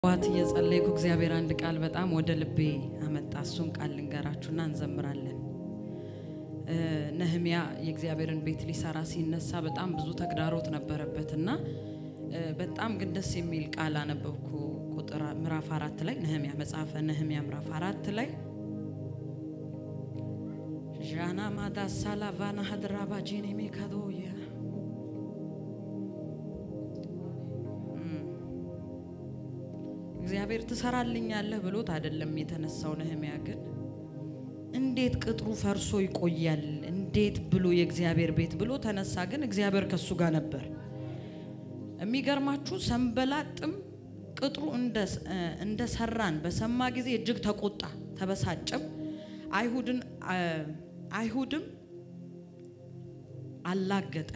ዋት እየጸለይኩ እግዚአብሔር አንድ ቃል በጣም ወደ ልቤ አመጣ። እሱን ቃል ልንገራችሁና እንዘምራለን። ነህሚያ የእግዚአብሔርን ቤት ሊሰራ ሲነሳ በጣም ብዙ ተግዳሮት ነበረበት እና በጣም ግን ደስ የሚል ቃል አነበብኩ። ቁጥር ምዕራፍ አራት ላይ ነህሚያ መጽሐፈ ነህሚያ ምዕራፍ አራት ላይ ዣና ማዳ ሳላቫና ሀድራባጂን ሜካዶያ እግዚአብሔር ትሰራልኛለህ ብሎት አይደለም የተነሳው። ነህሚያ ግን እንዴት ቅጥሩ ፈርሶ ይቆያል እንዴት ብሎ የእግዚአብሔር ቤት ብሎ ተነሳ። ግን እግዚአብሔር ከሱ ጋር ነበር። የሚገርማችሁ ሰንበላጥም ቅጥሩ እንደ ሰራን በሰማ ጊዜ እጅግ ተቆጣ፣ ተበሳጨም። አይሁድን አይሁድም አላገጠ።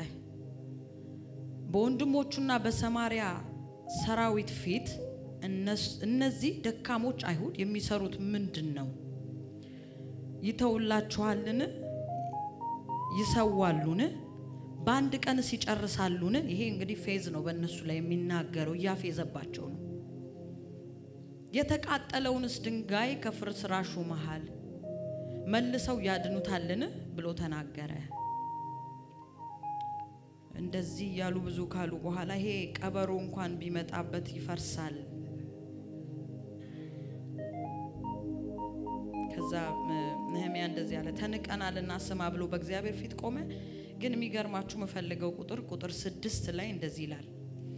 በወንድሞቹና በሰማሪያ ሰራዊት ፊት እነዚህ ደካሞች አይሁድ የሚሰሩት ምንድን ነው? ይተውላችኋልን? ይሰዋሉን? በአንድ ቀንስ ይጨርሳሉን? ይሄ እንግዲህ ፌዝ ነው በእነሱ ላይ የሚናገረው፣ እያፌዘባቸው ነው። የተቃጠለውንስ ድንጋይ ከፍርስራሹ መሃል መልሰው ያድኑታልን? ብሎ ተናገረ። እንደዚህ ያሉ ብዙ ካሉ በኋላ ይሄ ቀበሮ እንኳን ቢመጣበት ይፈርሳል ከዛ ነህሚያ እንደዚህ አለ፣ ተንቀናልና ስማ ብሎ በእግዚአብሔር ፊት ቆመ። ግን የሚገርማችሁ የምፈልገው ቁጥር ቁጥር ስድስት ላይ እንደዚህ ይላል፣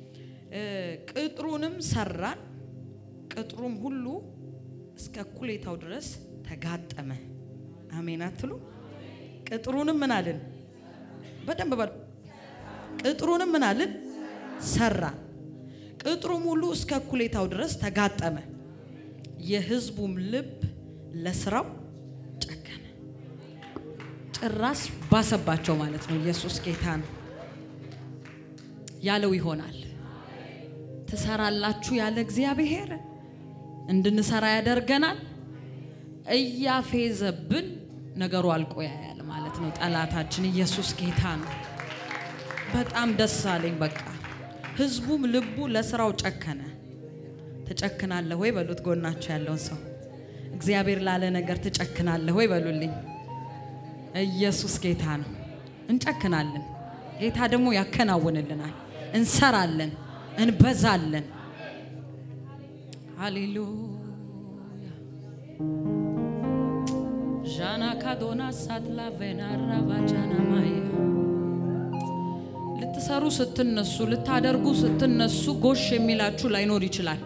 ቅጥሩንም ሰራን፣ ቅጥሩም ሁሉ እስከ እኩሌታው ድረስ ተጋጠመ። አሜን አትሉ? ቅጥሩንም ምን አልን? በደንብ በሉ። ቅጥሩንም ምን አልን? ሰራን፣ ቅጥሩም ሁሉ እስከ እኩሌታው ድረስ ተጋጠመ። የሕዝቡም ልብ ለስራው ጨከነ። ጭራሽ ባሰባቸው ማለት ነው። ኢየሱስ ጌታ ነው ያለው ይሆናል። ትሰራላችሁ ያለ እግዚአብሔር እንድንሰራ ያደርገናል። እያፌዘብን ነገሩ አልቆ ያያል ማለት ነው ጠላታችን። ኢየሱስ ጌታ ነው። በጣም ደስ አለኝ። በቃ ህዝቡም ልቡ ለስራው ጨከነ። ትጨክናለህ ወይ በሉት ጎናቸው ያለውን ሰው እግዚአብሔር ላለ ነገር ትጨክናለህ ወይ በሉልኝ። ኢየሱስ ጌታ ነው። እንጨክናለን። ጌታ ደግሞ ያከናውንልናል። እንሰራለን፣ እንበዛለን። ሃሌሉያ ዣና ካዶና ሳትላ ቬናራ ባጃና ማያ ልትሰሩ ስትነሱ፣ ልታደርጉ ስትነሱ ጎሽ የሚላችሁ ላይኖር ይችላል።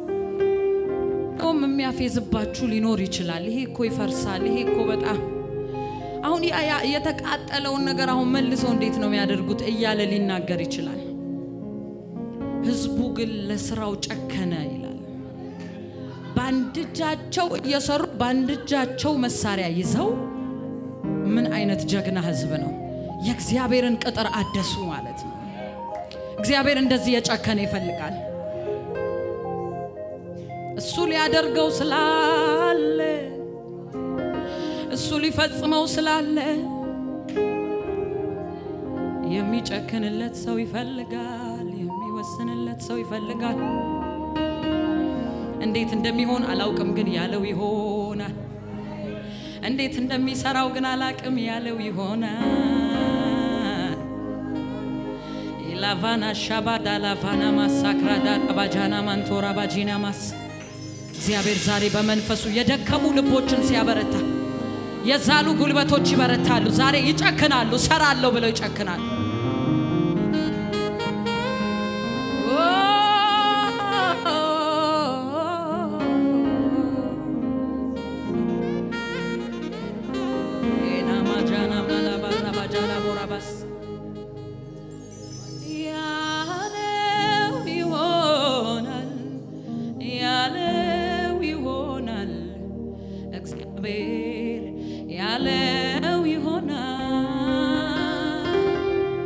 ም የሚያፌዝባችሁ ሊኖር ይችላል። ይሄ እኮ ይፈርሳል፣ ይሄ እኮ በጣም አሁን የተቃጠለውን ነገር አሁን መልሰው እንዴት ነው የሚያደርጉት እያለ ሊናገር ይችላል። ህዝቡ ግን ለስራው ጨከነ ይላል። በአንድ እጃቸው እየሰሩ በአንድ እጃቸው መሳሪያ ይዘው ምን አይነት ጀግና ህዝብ ነው! የእግዚአብሔርን ቅጥር አደሱ ማለት ነው። እግዚአብሔር እንደዚህ የጨከነ ይፈልጋል። እሱ ሊያደርገው ስላለ እሱ ሊፈጽመው ስላለ የሚጨክንለት ሰው ይፈልጋል። የሚወስንለት ሰው ይፈልጋል። እንዴት እንደሚሆን አላውቅም፣ ግን ያለው ይሆናል። እንዴት እንደሚሰራው ግን አላውቅም፣ ያለው ይሆናል። ላቫና ሻባዳ ላቫና ማሳክራዳ ባጃና ማንቶራ ባጂና ማስ እግዚአብሔር ዛሬ በመንፈሱ የደከሙ ልቦችን ሲያበረታ የዛሉ ጉልበቶች ይበረታሉ። ዛሬ ይጨክናሉ። ሰራለሁ ብለው ይጨክናሉ። ያለው ይሆናል ያለው ይሆናል እግዚአብሔር ያለው ይሆናል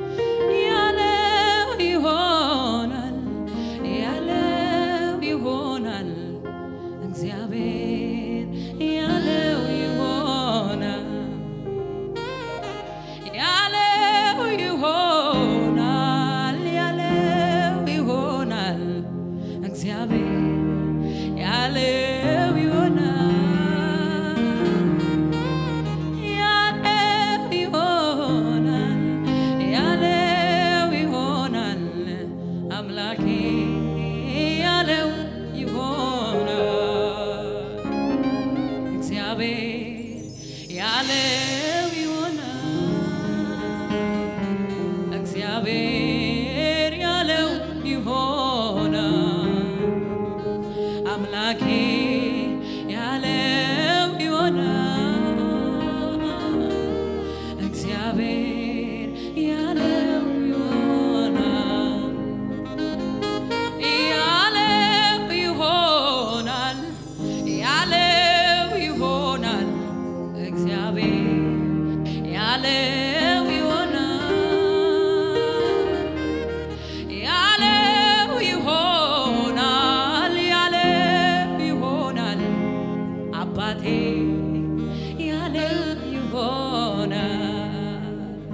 አምላኬ ያለው ይሆናል። እግዚአብሔር ያለው ይሆናል። ያለው ይሆናል። ያለው ይሆናል። እግዚአብሔር ያለው ይሆናል። ያለው ይሆናል። ያለው ይሆናል። አባቴ ያለው ይሆናል።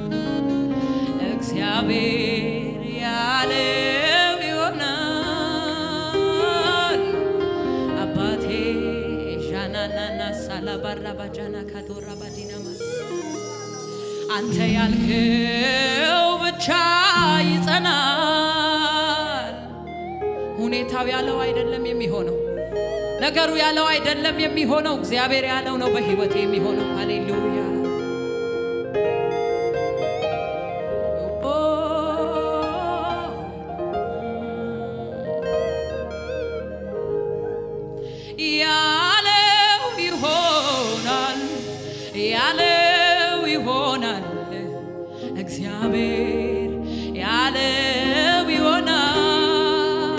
እግዚአብሔር ያለው ይሆናል። አባቴ ዣናናና ሳላባራ ባጃና ካቶራ ባዲናማስ አንተ ያልከው ብቻ ይጸናል። ሁኔታው ያለው አይደለም የሚሆነው፣ ነገሩ ያለው አይደለም የሚሆነው፣ እግዚአብሔር ያለው ነው በህይወት የሚሆነው። ሃሌሉያ ያለው ይሆናል፣ ያለው ይሆናል። እግዚአብሔር ያለው ይሆናል፣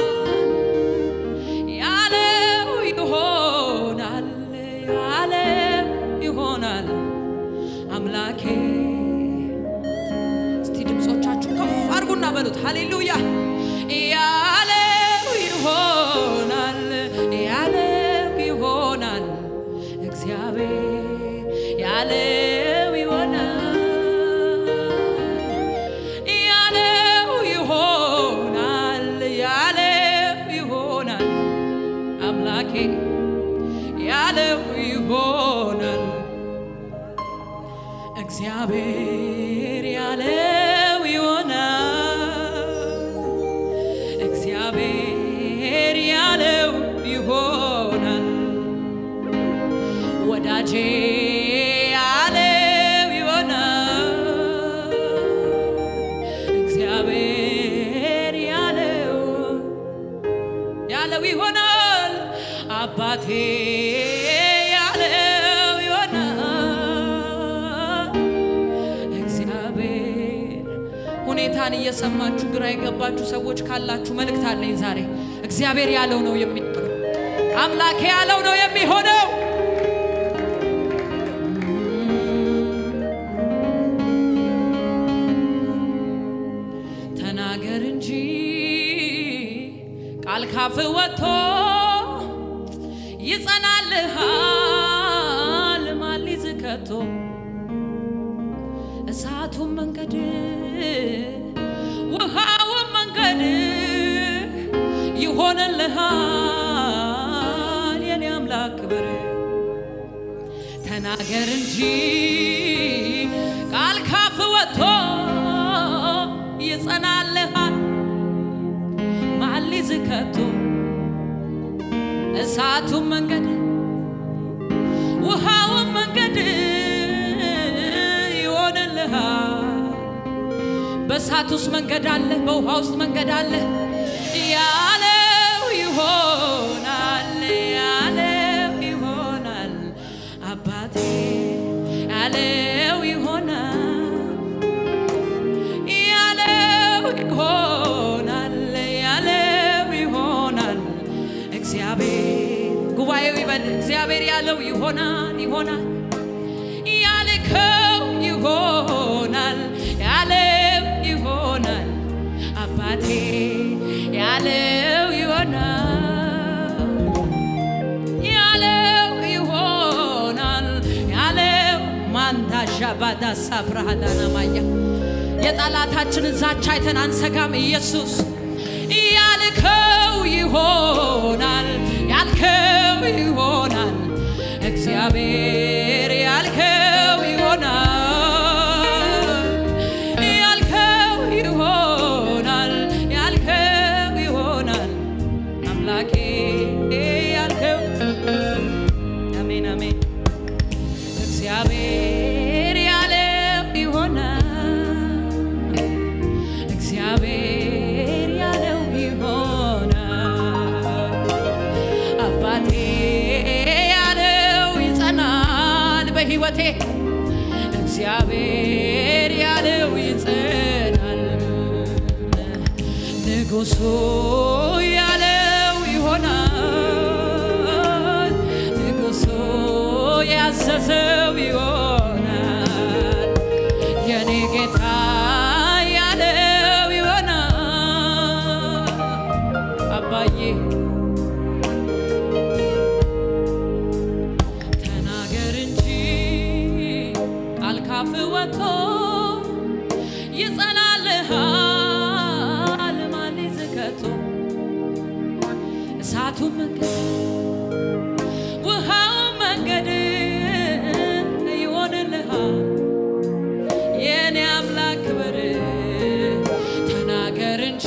ያለው ይሆናል፣ ያለው ይሆናል። አምላኬ እስቲ ድምፆቻችሁ ከፍ አድርጉና በሉት ሃሌሉያ ያለው ይሆናል ያለው ይሆናል እግዚአብሔር ያለው ይሆናል ያለው ይሆናል ያለው ይሆናል አምላኬ ያለው ይሆናል እግዚአብሔር ያለው ይሆናል እግዚአብሔር ያለው ይሆናል ወዳጄ ያለው ይሆናል እግዚአብሔር ያለው ያለው ይሆናል አባቴ ያለው ይሆናል እግዚአብሔር ሁኔታን እየሰማችሁ ግራ የገባችሁ ሰዎች ካላችሁ መልእክት አለኝ ዛሬ እግዚአብሔር ያለው ነው የሚሆነው አምላኬ ያለው ነው የሚሆነው ተናገር እንጂ ቃል ካፍ ወጥቶ ይጸናልሃል ማን ሊዝህ ከቶ እሳቱን መንገድ ውሃውን መንገድ ይሆንልሃል የኔ አምላክ ክብር ተናገር እንጂ ቃል ካፍ ወጥቶ ይጸናልሃል ማን ሊዝህ ከቶ እሳቱን መንገድ ውሃውን መንገድ ይሆንልሃል። በእሳት ውስጥ መንገድ አለ፣ በውሃ ውስጥ መንገድ አለ። ያለው ይሆናል፣ ያለው ይሆናል። አባቴ ያለው ይሆናል፣ ያለው ይሆናል፣ ያለው ይሆናል። እግዚአብሔር ጉባኤው ይበል። እግዚአብሔር ያለው ይሆናል ይሆናል ያልከው ይሆናል ያለው ይሆናል አባቴ ያለው ይሆናል ያለው ይሆናል ያለው ማንታሻ ባዳ ሳፍራሃዳና ማያ የጠላታችንን ዛቻ አይተን አንሰጋም። ኢየሱስ ያልከው ይሆናል ያልከው ይሆናል እግዚአብሔር ያልከው ይሆናል ያልከው ይሆናል ያልከው ይሆናል አምላኬ ያልከው አሜን አሜን እግዚአብሔር ያለው ይሆናል እግዚአብሔር ያለው ይሆናል በሕይወቴ እግዚአብሔር ያለው ይጸናል። ንጉሱ ያለው ይሆናል። ንጉሱ ያዘዘው ይሆናል። የኔ ጌታ ያለው ይሆናል። አባዬ ተናገር እንጂ ቃል ካፍ ወጥቶ ይጸናልሃል። ማን ይዝከቶ እሳቱ መንገድ ውሃው መንገድ ይሆንልሃል። የኔ አምላክ ክብር ተናገር እንጂ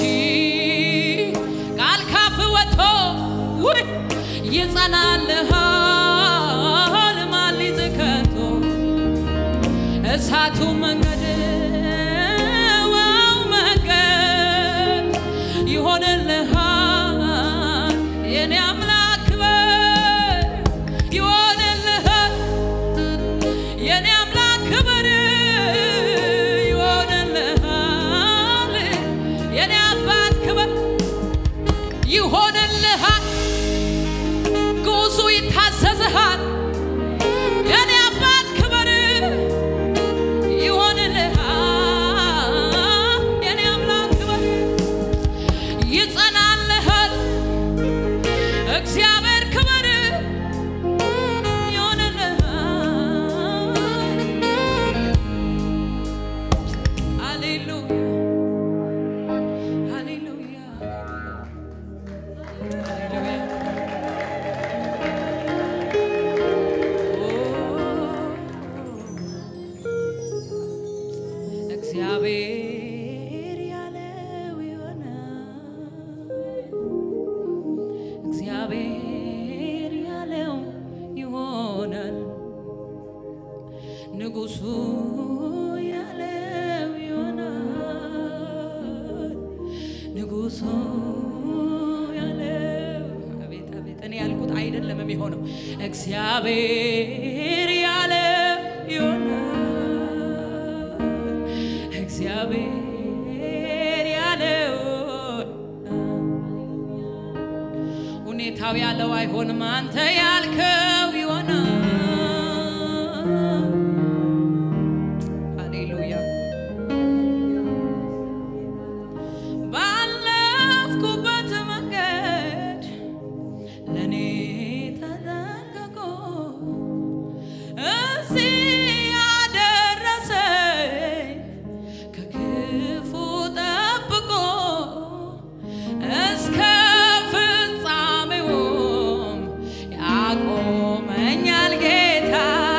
ቃል ካፍ ወጥቶ ውይ ይጸናልሃል። ማን ሊዝከቶ እሳቱ መንገድ ዋው መንገድ ይሆንልሃል። የኔ አምላክ ክብር ይሆንልሃል። የኔ አምላክ ክብር ይሆንልሃል። የኔ አባት ክብር ይሆንልሃል። ጉዙ ይታዘዝሃል። የኔ አባት ክብር ይሆንልሃል። የኔ አምላክ ክብር ይጸናልሃል። እግዚአብሔር ክብር ይሆንልሃል። ሃሌሉያ ሃሌሉያ ሃሌሉያ እግዚአብሔር ያለው ይሆናል። እግዚአብሔር ያለው ይሆናል። ንጉሱ ያለው ይሆናል። ንጉሱ ያለው አቤት አቤት፣ እኔ ያልኩት አይደለም የሚሆነው። እግዚአብሔር ያለው ይሆናል። እግዚአብሔር ያለው ሁኔታው ያለው አይሆንም፣ አንተ ያልከው ይሆናል። ሃሌሉያ ባለፍኩበት መንገድ ለእኔ ተጠንቅቆ እዚህ ያደረሰኝ ከክፉ ጠብቆ እስከ ፍጻሜውም ያቆመኛል ጌታ።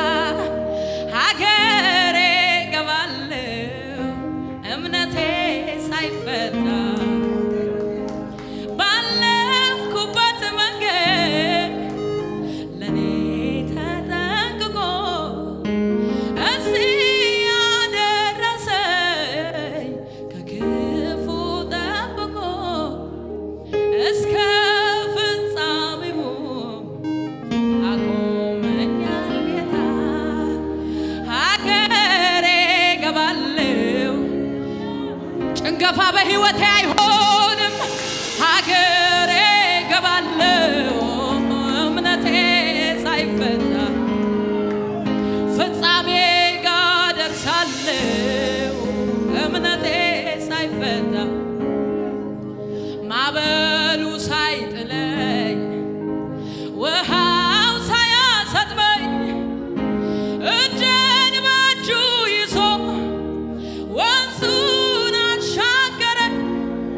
ሀገሬ ገባለሁ እምነቴ ሳይፈታ ባለፍኩበት መንገድ ለእኔ ተጠንቅቆ እዚህ ያደረሰኝ ከክፉ ጠብቆ እስከ ፍጻሜውም አቆመኛል ጌታ። ሀገሬ ገባለሁ ጭንገፋ በሕይወቴ አይሆንም። ሀገሬ ገባለሁ እምነቴ ሳይፈታ ፍጻሜ ጋር ደርሳለሁ እምነቴ ሳይፈታ ማዕበሉ ሳይጥለኝ ውሃው ሳያሰጥመኝ እጄን በእጁ ይዞ ወንዙን አሻገረኝ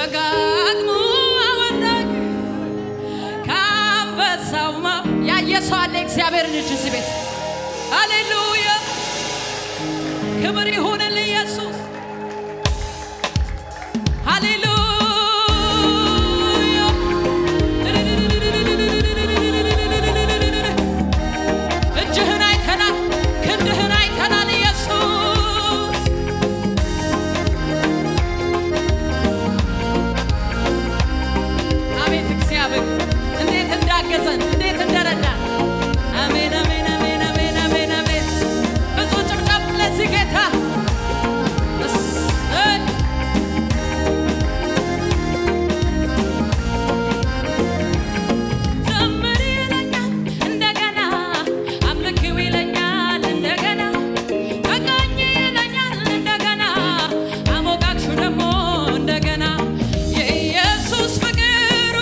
ደጋግሞ አወጣኝ ከአንበሳው ማ- ያየ ሰው አለ እግዚአብሔርን እጅ እዚህ ቤት ሃሌሉያ ክብር ይሁንልህ ኢየሱስ ሃሌሉያ እጅህን አይተናል ክንድህን አይተናል ኢየሱስ አቤት እግዚአብሔር እንዴት እንዳገዘን እንዴት እንደረዳን አሜን አሜን አሜን አሜን አሜን አሜን ብዙ ጭብጨብ ለዚህ ጌታ እሰይ ዘምር ይለኛል እንደገና አምልኪው ይለኛል እንደገና ተቃኝ ይለኛል እንደገና አሞጋግሹ ደግሞ እንደገና የኢየሱስ ፍቅሩ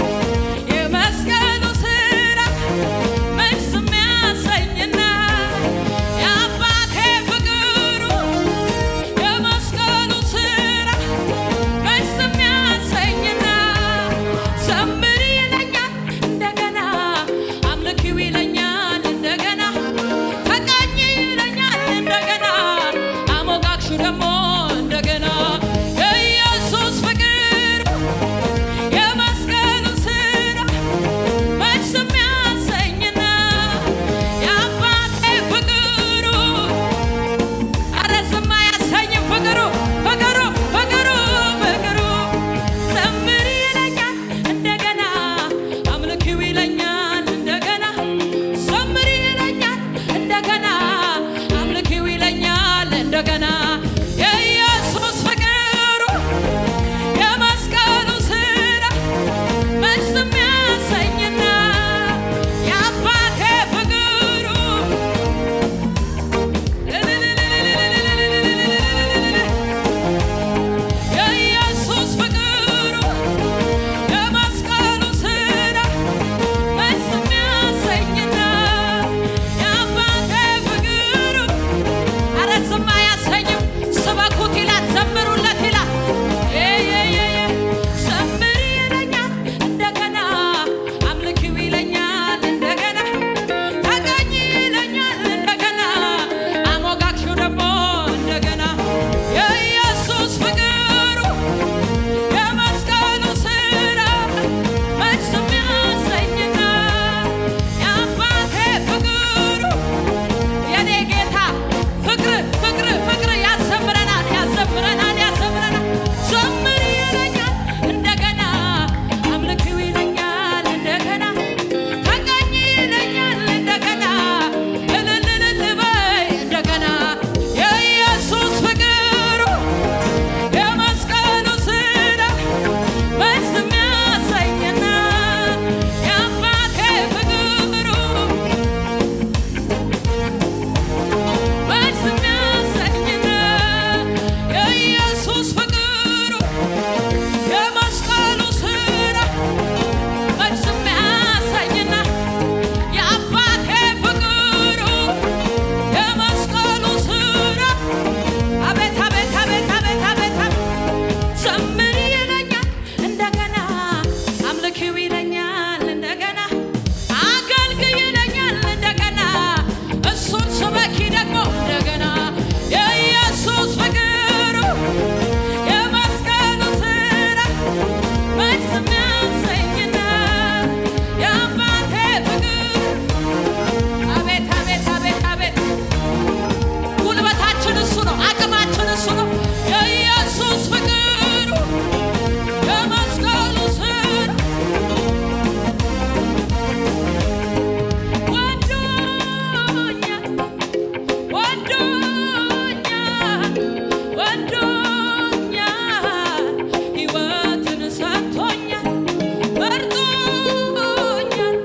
የመስቀሉ ስራ መልስ የሚያሰኝና የአባቴ ፍቅሩ የመስቀሉ ስራ መልስ የሚያሰኝና ዘምር ይለኛል እንደገና አምልኪው ይለኛል እንደገና ተቃኝ ይለኛል እንደገና አሞጋግሹ ደግሞ እንደገና የኢየሱስ ፍቅር የመስቀሉ ስራ መልስ የሚያሰኝና የአባቴ ፍቅሩ አረ ዝም አያሰኝም ፍቅሩ ፍቅሩ ፍቅሩ ፍቅሩ ዘምር ይለኛል እንደገና አምልኪው ይለኛል እንደገና ዘምር ይለኛል እንደገና አምልኪው ይለኛል እንደገና የኢየሱስ ፍቅሩ የመስቀሉ ስራ መልስ የሚያሰኝና የአባቴ ፍቅሩ የኢየሱስ ፍቅሩ የመስቀሉ ስራ መልስ የሚያሰኝና የአባቴ ፍቅሩ ኧረ ዝም አያሰኝም። ስበኩት ይላል፣ ዘምሩለት ይላል። ዘምር ይለኛል እንደገና አምልኪው ይለኛል እንደገና ተገኝ ይለኛል እንደገና አሞጋግሹ ደግሞ እንደገና የኢየሱስ ፍቅሩ የመስቀሉ ስራ መልስ የሚያሰኝና የአባቴ ፍቅሩ የኔ ጌታ ፍቅር ፍቅር ፍቅር ያዘምረናል ያዘምረናል ያዘምረናል ዘምር ይለኛል እንደገና አምልኪው ይለኛል እንደገና ተቀኝ ይለኛል እንደገና እልል እልል በይ እንደገና የኢየሱስ ፍቅሩ የመስቀሉ ስራ መልስ የሚያሰኝና የአባቴ ፍቅሩ መልስ የሚያሰኝና የኢየሱስ ፍቅሩ የመስቀሉ ስራ መልስ የሚያሰኝና የአባቴ ፍቅሩ የመስቀሉ ስራ አቤት አቤት አቤት አቤት አቤት አቤት ዘምር ይለኛል እንደገና አምልኪው ይለኛል እንደገና አገልግይ ይለኛል እንደገና እሱን ስበኪ ደግሞ እንደገና የኢየሱስ ፍቅሩ የመስቀሉ ስራ መልስ የሚያሰኝና የአባቴ ፍቅር አቤት አቤት አቤት አቤት ጉልበታችን እሱ ነው፣ አቅማችን እሱ ነው። የኢየሱስ ፍቅሩ የመስቀሉ ስራ ወዶኛል ወዶኛል ወዶኛል ሕይወትን ሰጥቶኛል መርጦኛል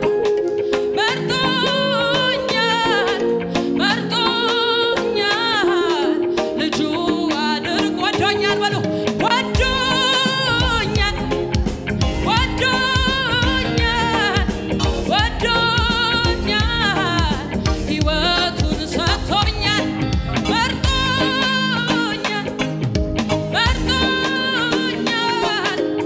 መርጦኛል መርጦኛል ልጁ አድርጎ ወዶኛል በሉ ወዶኛል ወዶኛል ወዶኛል ሕይወቱን ሰጥቶኛል መርጦኛል መርጦኛል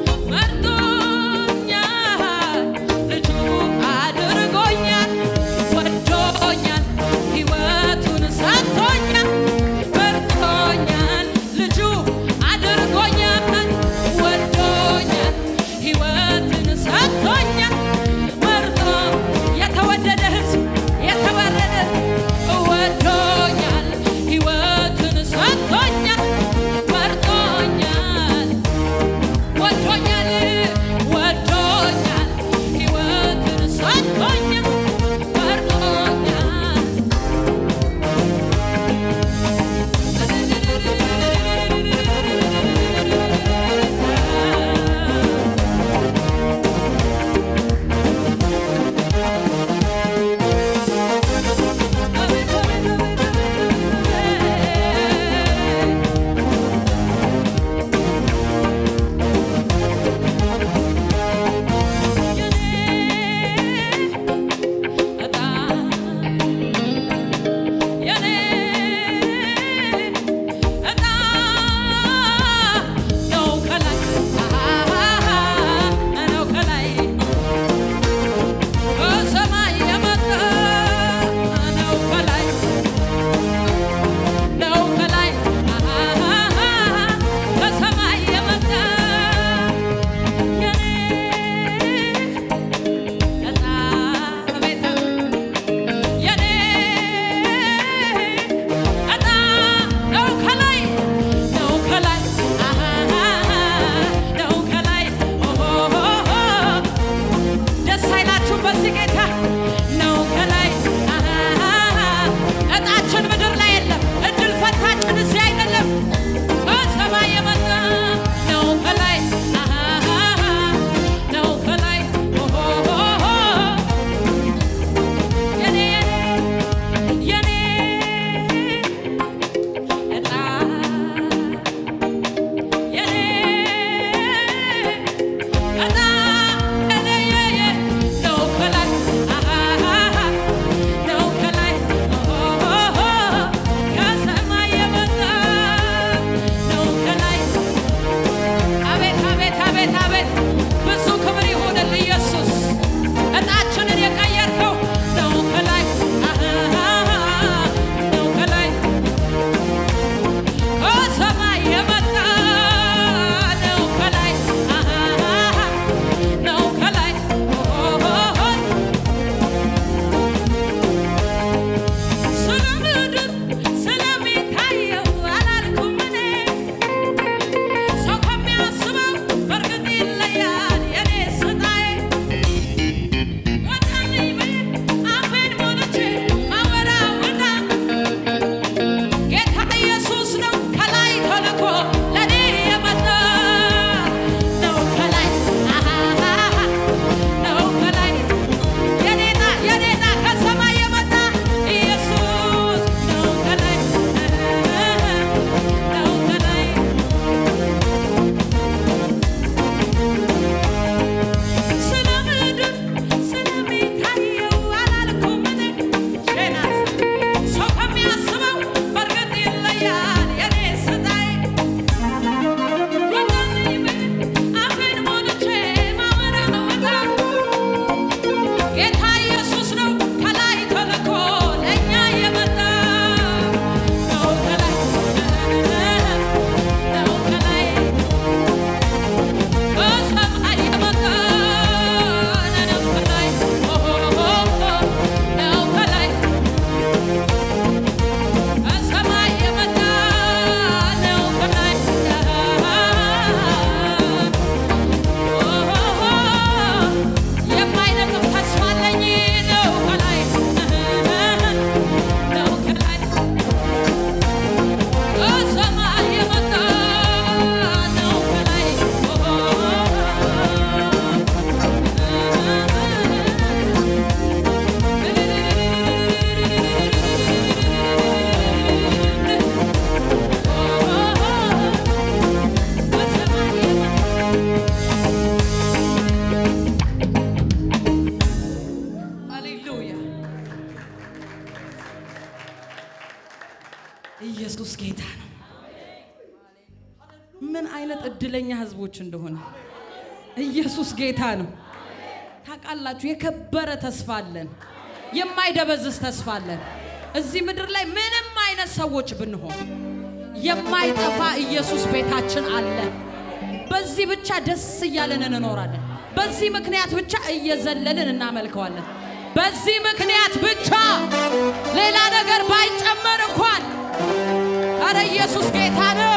ምን አይነት እድለኛ ህዝቦች እንደሆነ ኢየሱስ ጌታ ነው። ታውቃላችሁ፣ የከበረ ተስፋ አለን፣ የማይደበዝዝ ተስፋ አለን። እዚህ ምድር ላይ ምንም አይነት ሰዎች ብንሆን የማይጠፋ ኢየሱስ ቤታችን አለ። በዚህ ብቻ ደስ እያለን እንኖራለን። በዚህ ምክንያት ብቻ እየዘለልን እናመልከዋለን። በዚህ ምክንያት ብቻ ሌላ ነገር ባይጨመር እንኳን አረ ኢየሱስ ጌታ ነው።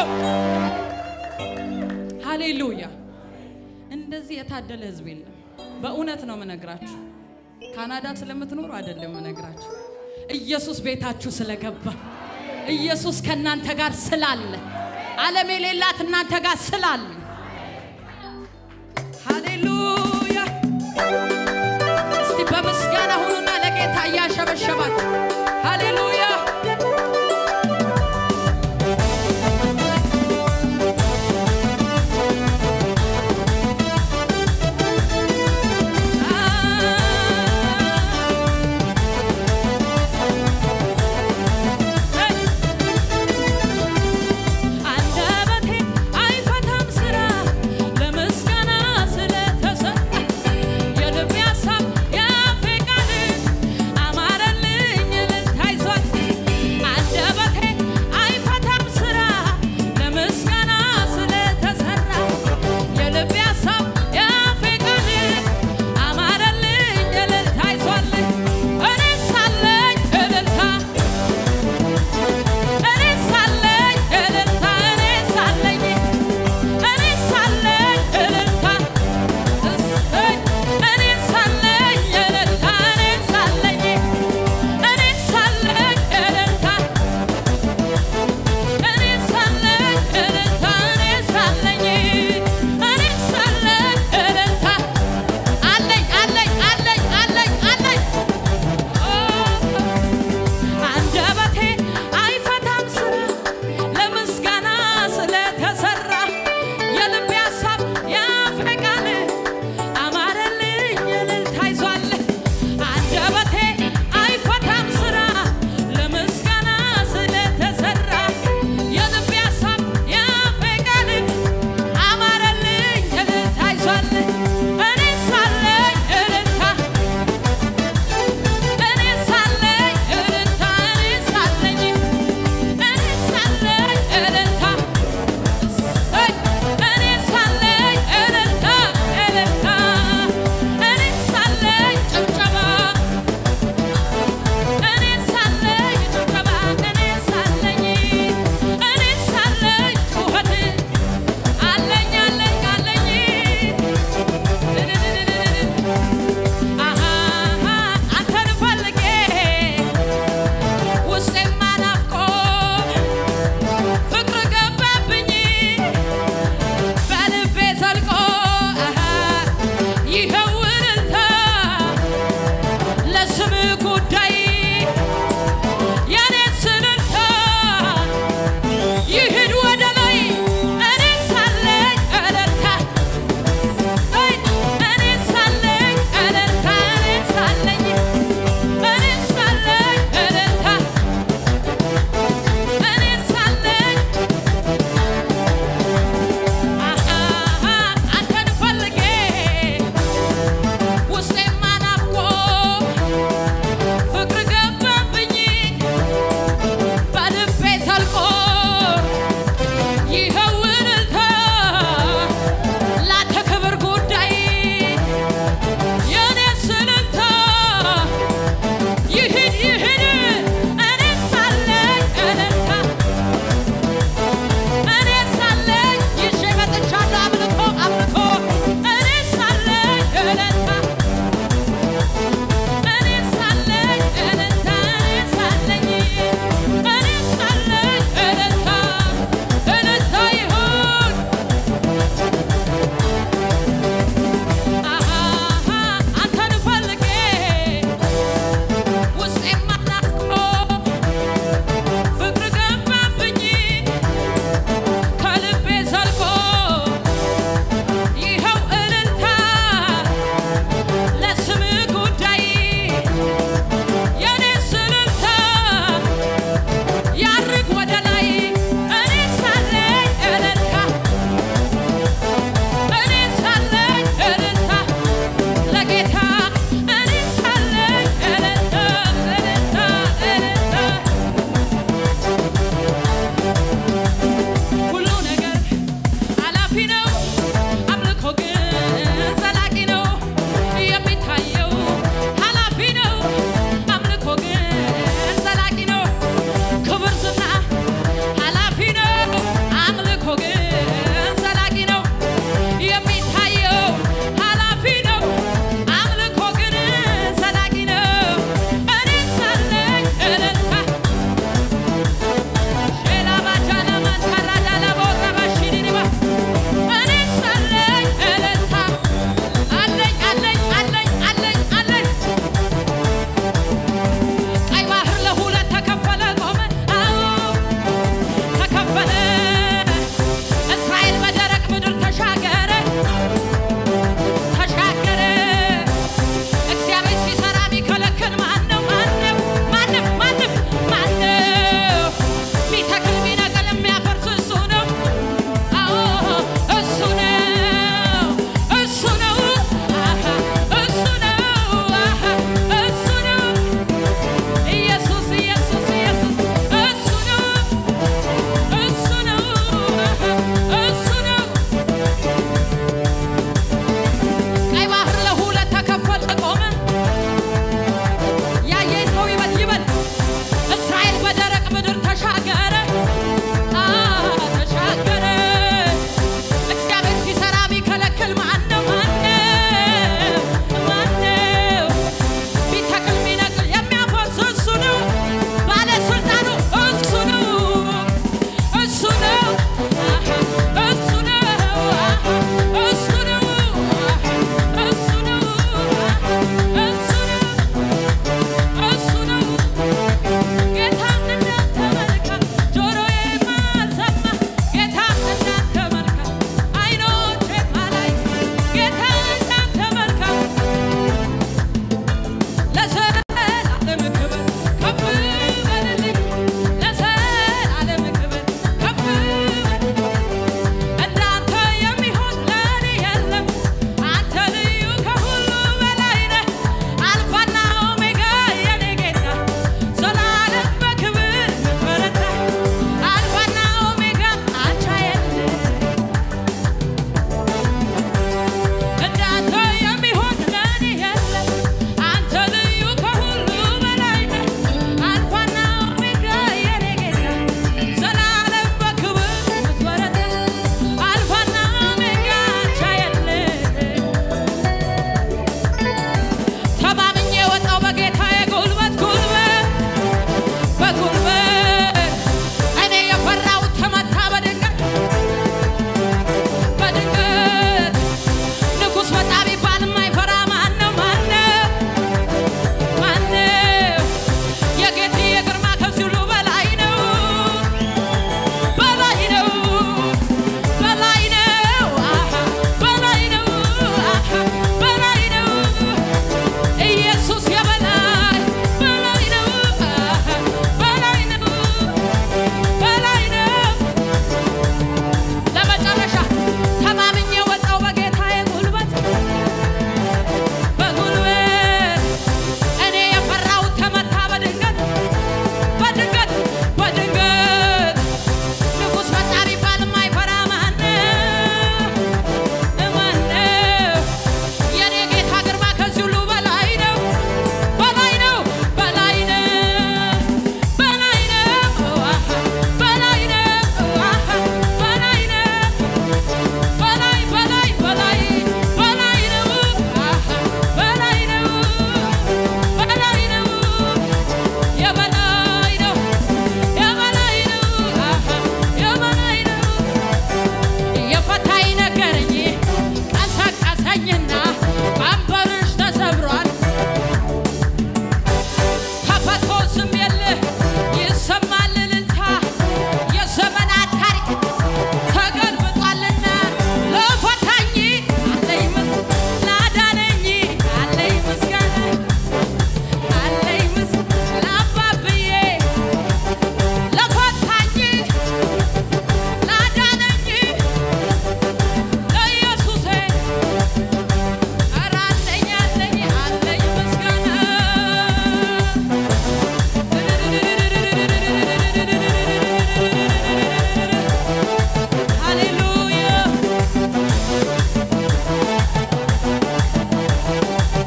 ሃሌሉያ! እንደዚህ የታደለ ህዝብ የለም። በእውነት ነው የምነግራችሁ። ካናዳ ስለምትኖሩ አይደለም የምነግራችሁ። ኢየሱስ ቤታችሁ ስለገባ፣ ኢየሱስ ከእናንተ ጋር ስላለ፣ ዓለም የሌላት እናንተ ጋር ስላለ ሃሌሉያ